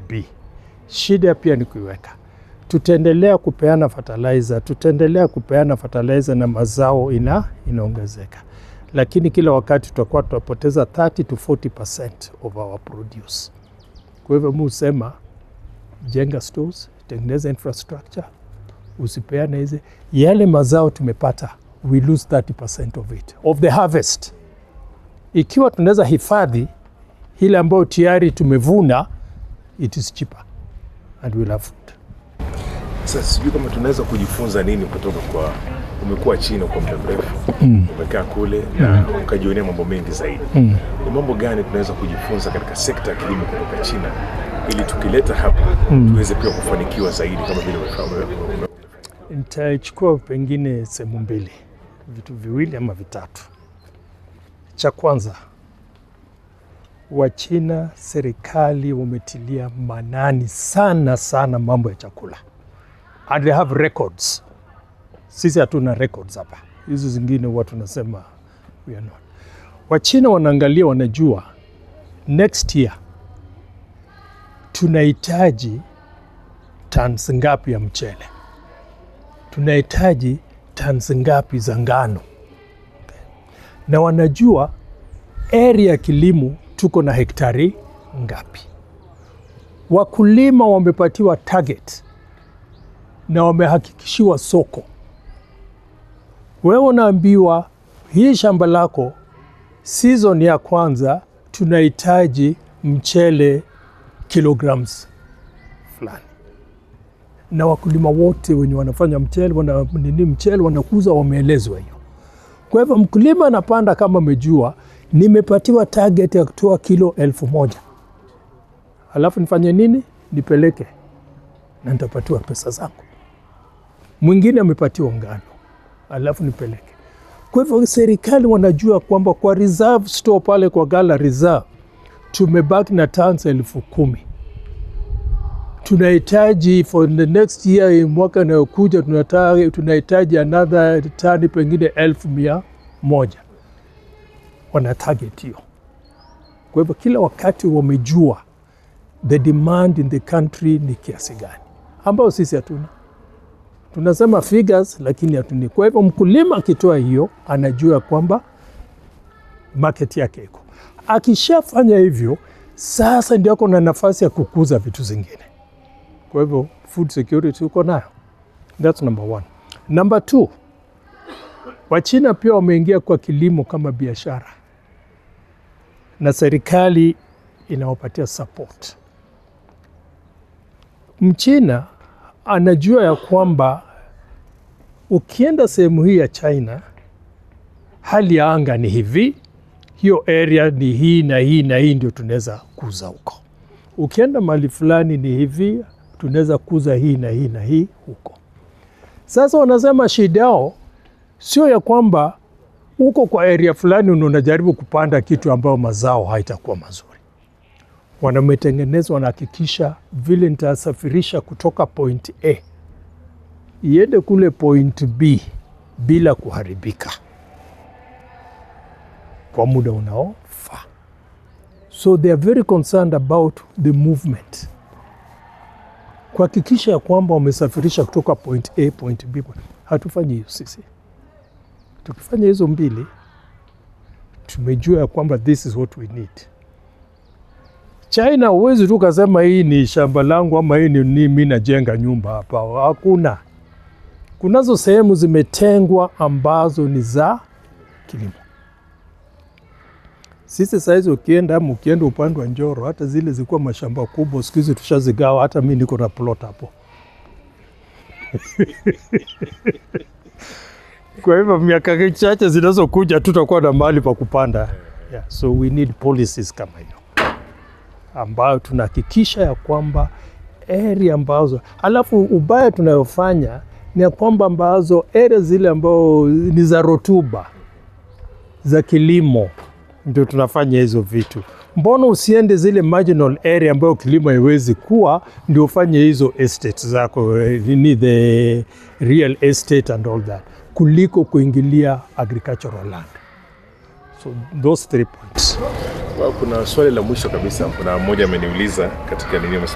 B. Shida pia ni kuiweka. Tutaendelea kupeana fertilizer, tutaendelea kupeana fertilizer na mazao ina inaongezeka, lakini kila wakati tutakuwa tunapoteza 30 to 40% of our produce. Kwa hivyo mi husema jenga stores, tengeneza infrastructure, usipeane hizi yale mazao tumepata, we lose 30% of it of the harvest. Ikiwa tunaweza hifadhi ile ambayo tayari tumevuna, it is cheaper and we'll have food. Sasa sijui kama tunaweza kujifunza nini kutoka kwa, umekuwa China kwa muda mrefu umekaa kule na ukajionea mambo mengi zaidi. Ni mambo gani tunaweza kujifunza katika sekta ya kilimo kutoka China ili tukileta hapa tuweze pia kufanikiwa zaidi kama vile umefa- Nitachukua pengine sehemu mbili, vitu viwili ama vitatu. Cha kwanza, Wachina serikali wametilia manani sana sana mambo ya chakula and they have records. Sisi hatuna records hapa, hizi zingine huwa tunasema we are not. Wachina wanaangalia, wanajua next year tunahitaji tons ngapi ya mchele tunahitaji tons ngapi za ngano, na wanajua area ya kilimo tuko na hektari ngapi. Wakulima wamepatiwa target na wamehakikishiwa soko. Wewe unaambiwa hii shamba lako season ya kwanza tunahitaji mchele kilograms fulani na wakulima wote wenye wanafanya mchele wana, nini mchele wanakuza wameelezwa hiyo. Kwa hivyo mkulima anapanda kama amejua nimepatiwa target ya kutoa kilo elfu moja alafu nifanye nini? Nipeleke na nitapatiwa pesa zangu. Mwingine amepatiwa ngano alafu nipeleke. Kwa hivyo serikali wanajua kwamba kwa reserve store pale kwa gala reserve tumebaki na tons elfu kumi tunahitaji for the next year, mwaka inayokuja tunata- tunahitaji another tani pengine elfu mia moja. Wana target hiyo. Kwa hivyo kila wakati wamejua the demand in the country ni kiasi gani, ambayo sisi hatuna. Tunasema figures lakini hatuni. Kwa hivyo mkulima akitoa hiyo anajua kwamba market yake iko. Akishafanya hivyo, sasa ndio ako na nafasi ya kukuza vitu zingine. Kwa hivyo food security uko nayo, that's number one. Number two, Wachina pia wameingia kwa kilimo kama biashara na serikali inawapatia support. Mchina anajua ya kwamba ukienda sehemu hii ya China hali ya anga ni hivi, hiyo area ni hii na hii na hii, ndio tunaweza kuza huko. Ukienda mahali fulani ni hivi, tunaweza kuza hii na hii na hii huko. Sasa wanasema shida yao sio ya kwamba uko kwa area fulani na unajaribu kupanda kitu ambayo mazao haitakuwa mazuri. Wanametengeneza, wanahakikisha vile nitasafirisha kutoka point A iende kule point B bila kuharibika kwa muda unaofaa. So they are very concerned about the movement, kuhakikisha ya kwamba wamesafirisha kutoka point A point B. Hatufanyi hiyo sisi. Tukifanya hizo mbili, tumejua ya kwamba this is what we need. China huwezi tu kasema hii ni shamba langu ama hii ni ni mi najenga nyumba hapa. Hakuna. Kunazo sehemu zimetengwa ambazo ni za kilimo. Sisi sahizi ukienda ama ukienda upande wa Njoro, hata zile zilikuwa mashamba kubwa, siku hizi tushazigawa. Hata mi niko na plot hapo. Kwa hivyo miaka chache zinazokuja tutakuwa na mahali pa kupanda. Yeah, so we need policies kama hiyo ambayo tunahakikisha ya kwamba area ambazo, alafu ubaya tunayofanya ni ya kwamba ambazo area zile ambao ni za rotuba za kilimo ndio tunafanya hizo vitu. Mbona usiende zile marginal area ambayo kilimo haiwezi kuwa, ndio ufanye hizo estate zako, eh, nini the real estate and all that, kuliko kuingilia agricultural land. So those three points. Well, kuna swali la mwisho kabisa, kuna mmoja ameniuliza katika nini